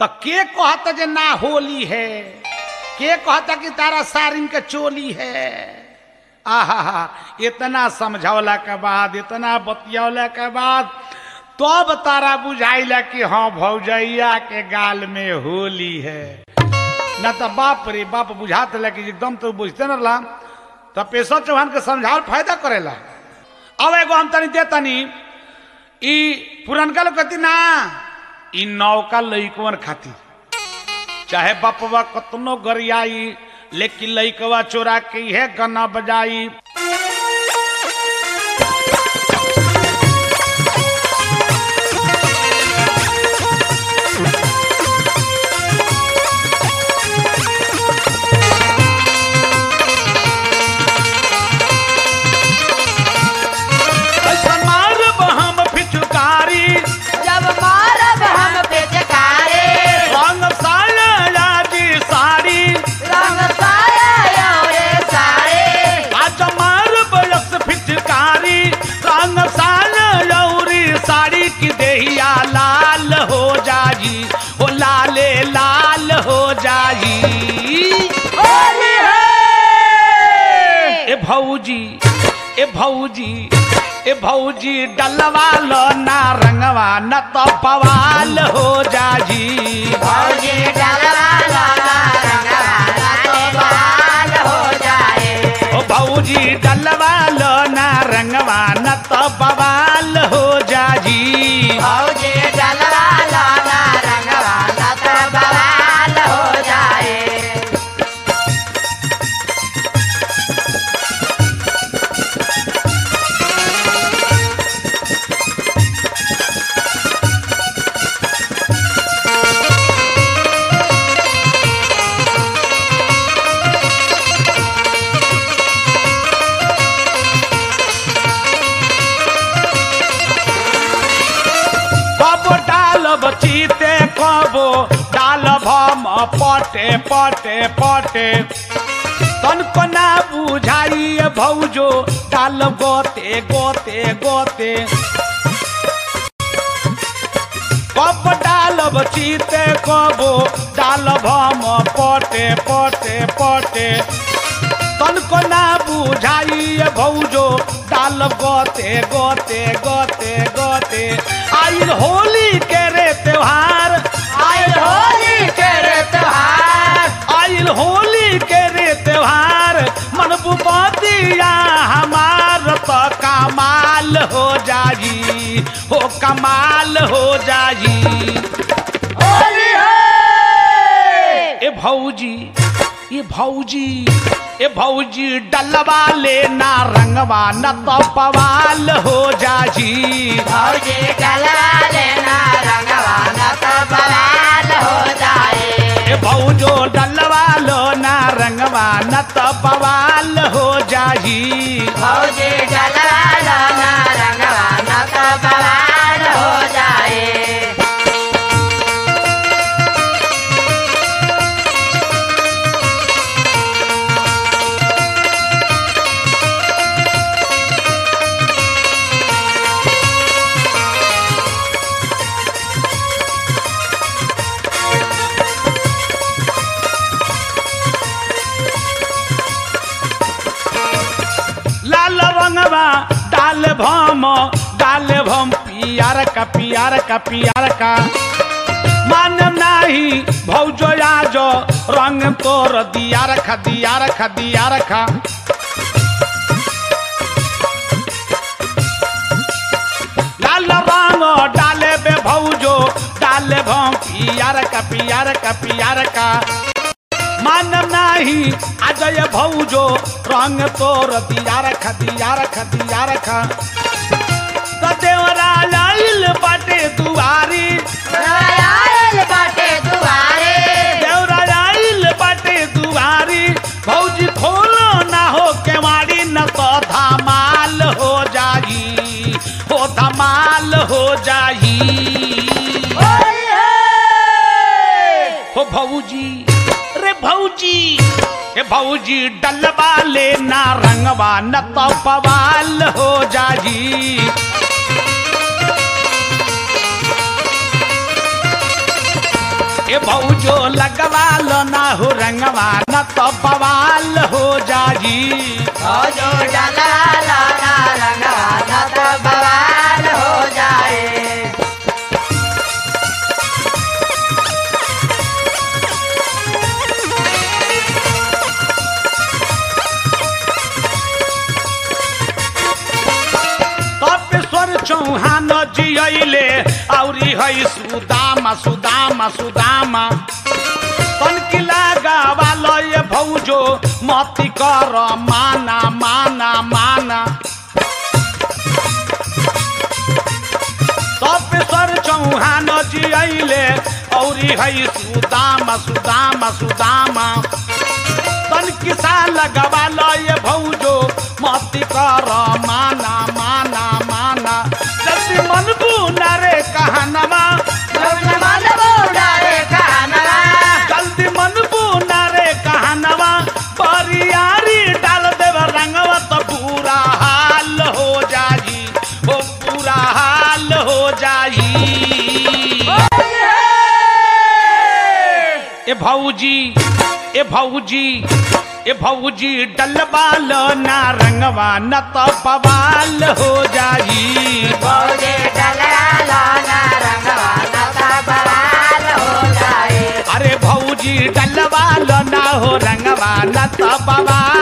तो के कहता जे ना होली है के कहता कि तारा सारिन के चोली है आहा इतना समझौला के बाद इतना बतियौला के बाद तब तारा बुझाइला कि हाँ भौजैया के गाल में होली है न तो बाप रे बाप बुझात ला कि एकदम तो बुझते न रहा तो पेशव चौहान के समझावल फायदा करेला अब एगो हम तनी दे तनी ई पुरनका लोग कहती ना ई नौका लइकवन खाती चाहे बपवा कतनो गरियाई लेकिन लइकवा चोरा के है गना बजाई ऐसा मारब हम फिचकारी जब मारब हम बेचकारे रंग साया जी साड़ी रंग साया रे सारे आज मारब यस फिचकारी रंग साया लौरी साड़ी की देहिया लाल हो जाई ओ लाले लाल हो जाई होली है ए भौजी ए भौजी ए भौजी डलवा लो ना रंगवा न तो पवाल हो जाई भौजी डलवा लाला रंगवाला तो बाल हो जाए ओ भौजी डलवा लो ना रंगवा न तो बवाल हो जाई भौजी डलवा लाला रंगवाला तो बाल हो जाए कबो डालब चीते कबो डालब हम पटे पटे पटे तनको ना बुझाई ए भौजो डाल गोते गोते गोते कब डालब चीते कबो डालब हम पटे पटे पटे तनको ना बुझाई ए भौजो डाल गोते गोते गोते गोते आइल होली के रे त्योहार आइल होली के रे त्योहार आइल होली के रे त्योहार मन बुपतिया हमार तो कमाल हो जाई हो कमाल हो जाई होली है ए भौजी ए भौजी ए भौजी डलवा लेना रंगवा न तो पवाल हो जाई भौजी डलवा लेना रंगवाना तो बवाल हो जाए ए भौजो डलवा लो ना रंगवा न तो पवाल हो जाई भौजी डलवा लेना रंगवाना तो बवाल हो जाए लाल रंगवा डाल भम डाल भम पियार का पियार का पियार का मान नाही भौजो आजो रंग तोर दिया रखा दिया रखा दिया रखा लाल रंग डाले बे भौजो डाले भम पियार का पियार का पियार का मान नाही अजय भौजो रंग तोर दिया रखा दिया रखा दिया रखा तो देवरा लाइल बाटे दुआरी आयल बाटे दुआरे देवरा लाइल बाटे दुआरी भौजी खोलो ना हो केवाड़ी न तो धमाल हो जाई हो धमाल हो जाई होली है हो भौजी रे भौजी हे भौजी डलवा लेना रंगवा न तो पवाल हो जाई ए भौजो लगवा लो ना हो रंगवा न तो बवाल हो जाई जो डाला लाना रंगवा न तो बवाल हो जाए तपेश्वर चौहान जियले औरी है सुदामा सुदामा सुदामा तनकिला गावालो ये भौजो मती कर माना माना माना तपेश्वर चौहान जियले औरी है सुदामा सुदामा सुदामा तन किसा लगवा लो ये भौजो मती कर माना माना माना जल्दी मन बुना रे कहनवा जब मन बूढ़ा रे कानवा जल्दी मन बुना रे कहनवा परियारी डाल देव रंगवा तो बुरा हाल हो जाई ओ बुरा हाल हो जाई ए भौजी ए भौजी ए भौजी डलबाल ना रंगवा न तो बवाल हो जाई भौजे डला लाना रंगवा न तो बवाल हो जाए अरे भौजी डलबाल ना हो रंगवा न तो बवाल